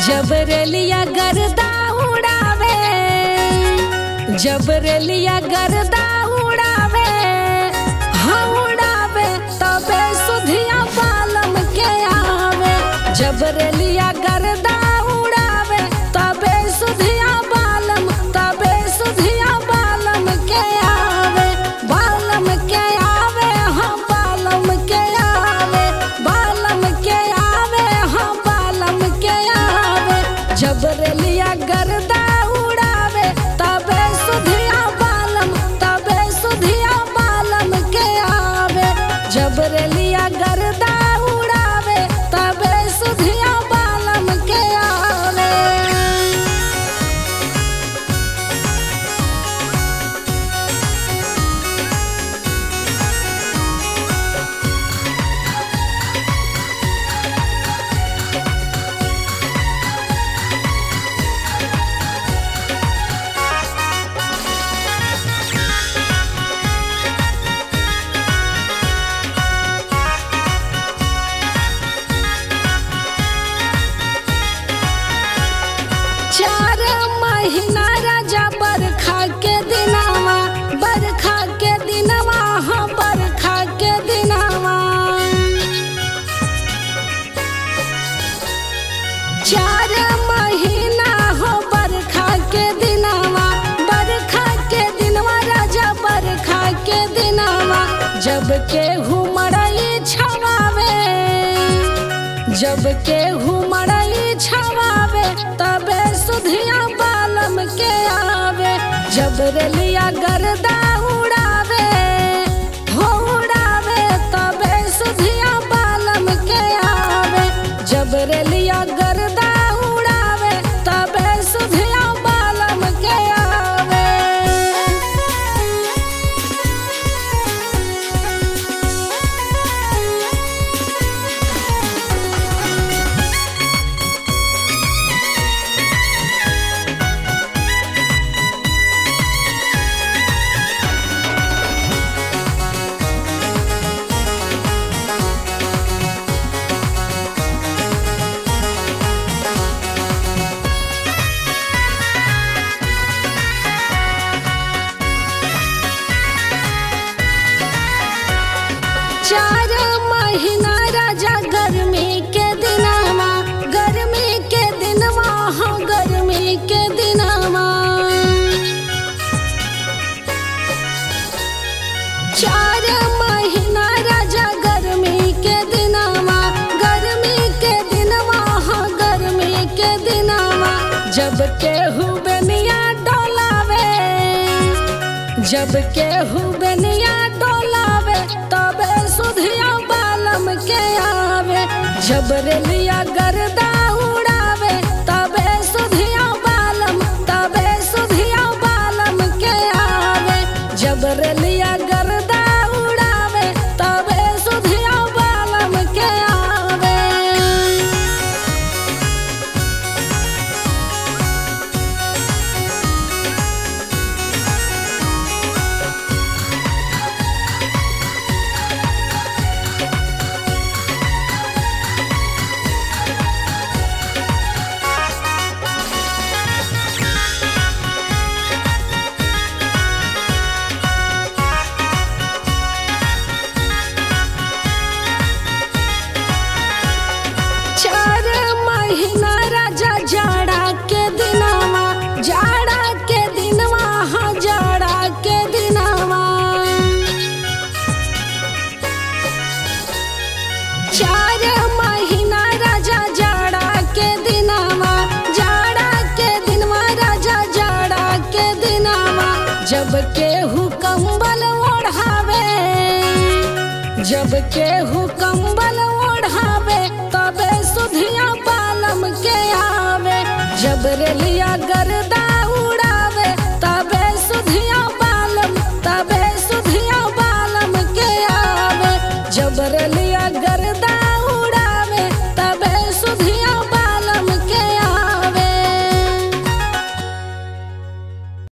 जब रेलिया गर्दा उड़ावे जब रेलिया गर्दा उड़ावे हाँ उड़ावे तबे सुधिया बालम के आवे जब रेलिया गर्दा उड़ावे तबे सुधिया बालम तबे सुधिया बालम के आवे बालम के आवे हाँ बालम के आवे बालम के आवे हाँ बालम के आवे जब रेलिया गर्दा उड़ावे तबे सुधिया बालम तबे सुधिया बालम के आवे जब रेलिया गर्दा उड़ावे तबे सुधिया बालम के आवे चार महीना राजा बरखा के दिनावा बरखा के दिनवा हाँ बरखा के दिनावा चार महीना हो बरखा के दिनावा बरखा के दिनवा राजा बरखा के दिनावा जब के मड़ई छवावे जब के मड़ई छवावे तबे सुधिया बालम के आवे जब रेलिया गर्दा उड़ावे हो उड़ावे तबे सुधिया बालम के आवे जब रेलिया गर्दा उड़ावे तबे सुधिया बालम के आवे चार महीना राजा गर्मी के दिनवा गर्मी के दिनवा हाँ गर्मी के दिनवा चार महीना राजा गर्मी के दिनवा गर्मी के दिनवा हाँ गर्मी के दिनवा जब केहू बेनिया डोलावे जब केहू बेनिया डोलावे तबे सुधिया बालम के आवे जब रेलिया गर्दा उड़ावे तबे सुधिया बालम तबे सुधिया बालम के आवे जब रेलिया गर्दा उड़ावे तबे सुधिया बालम के आवे चार महीना राजा जाड़ा के दिनवा जाड़ा के दिनवा हाँ जाड़ा के दिनवा चार महीना राजा जाड़ा के दिनवा जाड़ा के दिनवा राजा जाड़ा के दिनवा जब केहू कंबल ओढ़ावे जब केहू कंबल ओढ़ावे तबे सुधिया बालम के आवे जब रेलिया गर्दा